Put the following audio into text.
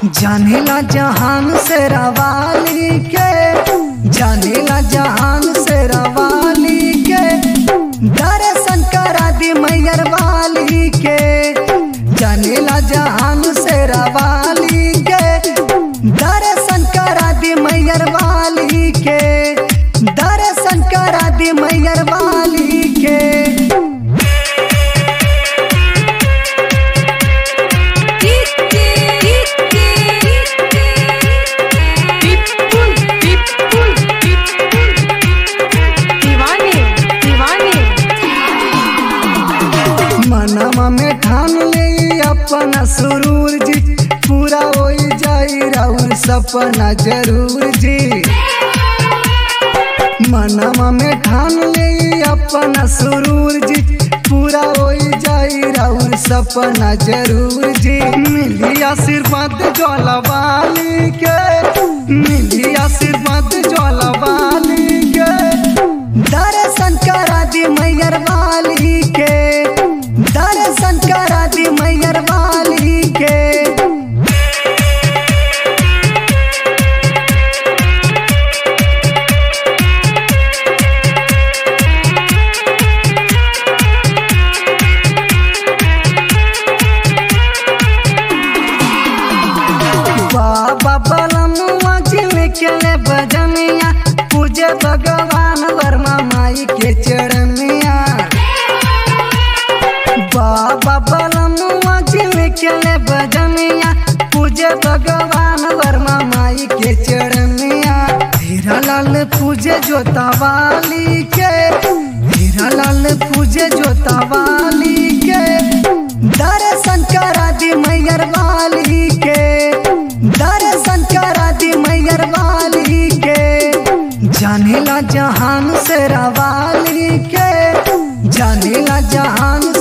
जानेला जहान से रवाली के जानेला जहान से रवाली के दर्शन करा दी मैयर वाली के जानेला जहान से रवाली के दर्शन करा दी मैयर वाली के दर्शन करा दी मैयर वाली के पिपुल पिपुल पिपुल दीवाने दीवाने मनवा में ठान ले अपना सुरूर जी पूरा हो जाई राउर सपना जरूर जी मनवा में ठान ले अपना सुरूर जी पूरा हो जाई राउर सपना जरूर जी मिली आशीर्वाद ज्वाला वाली के मिली आशीर्वाद ज्वाला वाली के दर्शन करा दी मैयर वाली के दर्शन करा दी मैयर वाली के बाबा बलमुआ जिल के ले बजनिया पूजे भगवान वर्मा माई के चरणिया बाबा बलमुआ जिल के ले बजनिया पूजे भगवान वर्मा माई के चरणिया हीरा लाल पूजे जोता वाली के हीरा लाल पूजे जोता वाली के दर्शन करा दी मैयर वाली के दर्शन करा दी मैयर वाली के जानेला जहान से रवाली के जानेला जहान